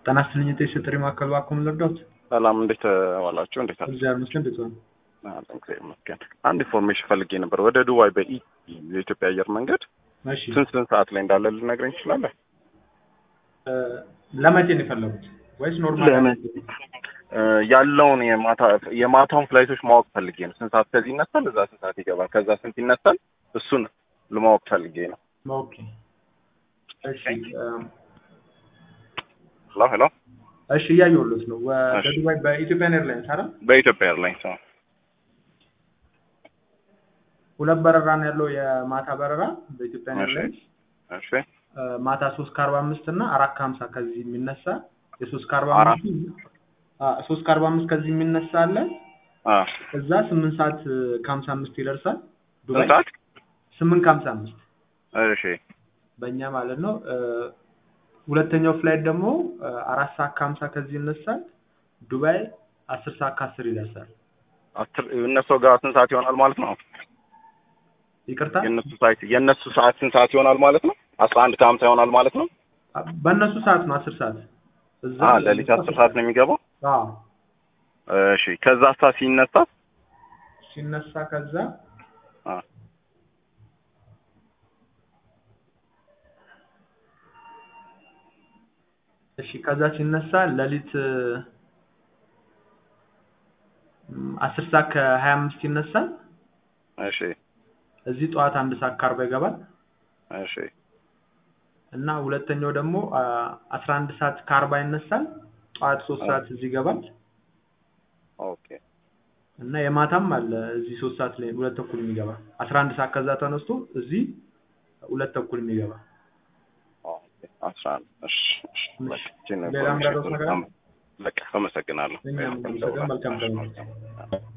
ጤና ይስጥልኝ የጥሪ ማዕከል እባክዎ ምን ልርዳዎት? ሰላም እንዴት ዋላችሁ? እንዴት አለ? እግዚአብሔር ይመስገን እንዴት ዋሉ? እግዚአብሔር ይመስገን። አንድ ኢንፎርሜሽን ፈልጌ ነበር። ወደ ዱባይ በኢ የኢትዮጵያ አየር መንገድ እሺ ስንት ስንት ሰዓት ላይ እንዳለ ልነግረኝ ትችላለህ? እ ለመቼ ነው የፈለጉት ወይስ ኖርማል? እ ያለውን የማታ የማታውን ፍላይቶች ማወቅ ፈልጌ ነው። ስንት ሰዓት ከዚህ ይነሳል፣ እዛ ስንት ሰዓት ይገባል፣ ከዛ ስንት ይነሳል፣ እሱን ለማወቅ ፈልጌ ነው። ኦኬ እሺ እ ሄሎ ሄሎ። እሺ እያየሁሎት ነው። ወደ እሺ። ዱባይ በኢትዮጵያን ኤርላይንስ አይደል? በኢትዮጵያ ኤርላይንስ ነው። ሁለት በረራ ነው ያለው የማታ በረራ በኢትዮጵያን እሺ። ኤርላይንስ እሺ እ ማታ ሶስት ከአርባ አምስት እና አራት ከሀምሳ ከዚህ የሚነሳ የሶስት ከአርባ አራት አምስት ሶስት ከአርባ አምስት ከዚህ የሚነሳ አለ አ እዛ ስምንት ሰዓት እ ከሀምሳ አምስት ይደርሳል ስንት ዱባይ ሰዓት? ስምንት ከሀምሳ አምስት እሺ በእኛ ማለት ነው። እ ሁለተኛው ፍላይት ደግሞ እ አራት ሰዓት ከሀምሳ ከዚህ ይነሳል ዱባይ አስር ሰዓት ከአስር ይደርሳል። አስር እነሱ ጋር ስንት ሰዓት ይሆናል ማለት ነው? ይቅርታ የእነሱ ሰዓት የእነሱ ሰዓት ስንት ሰዓት ይሆናል ማለት ነው? አስራ አንድ ከሀምሳ ይሆናል ማለት ነው? በእነሱ ሰዓት ነው አስር ሰዓት እዛ አ ሌሊት አስር ሰዓት ነው የሚገባው? አዎ እሺ ከዛ ሰዓት ሲነሳ ሲነሳ ከዛ አ እሺ ከዛ ሲነሳ ሌሊት እ አስር ሰዓት ከሀያ አምስት ይነሳል እሺ እዚህ ጠዋት አንድ ሰዓት ከአርባ ይገባል እሺ እና ሁለተኛው ደግሞ አስራ አንድ ሰዓት ከአርባ ይነሳል ጠዋት ሶስት አ ሰዓት እዚህ ይገባል ኦኬ እና የማታም አለ እዚህ ሶስት ሰዓት ላይ ሁለት ተኩል የሚገባ አስራ አንድ ሰዓት ከዛ ተነስቶ እዚህ ሁለት ተኩል የሚገባ ኦኬ አስራ አንድ እሺ እሺ በቃ ይህችን ሌላ ኢንፎርሜሽን ምዳረስ ነገር አለ? በቃ አመሰግናለሁ። እኛም እናመሰግናለን። መልካም ቀን ይሁንልዎት።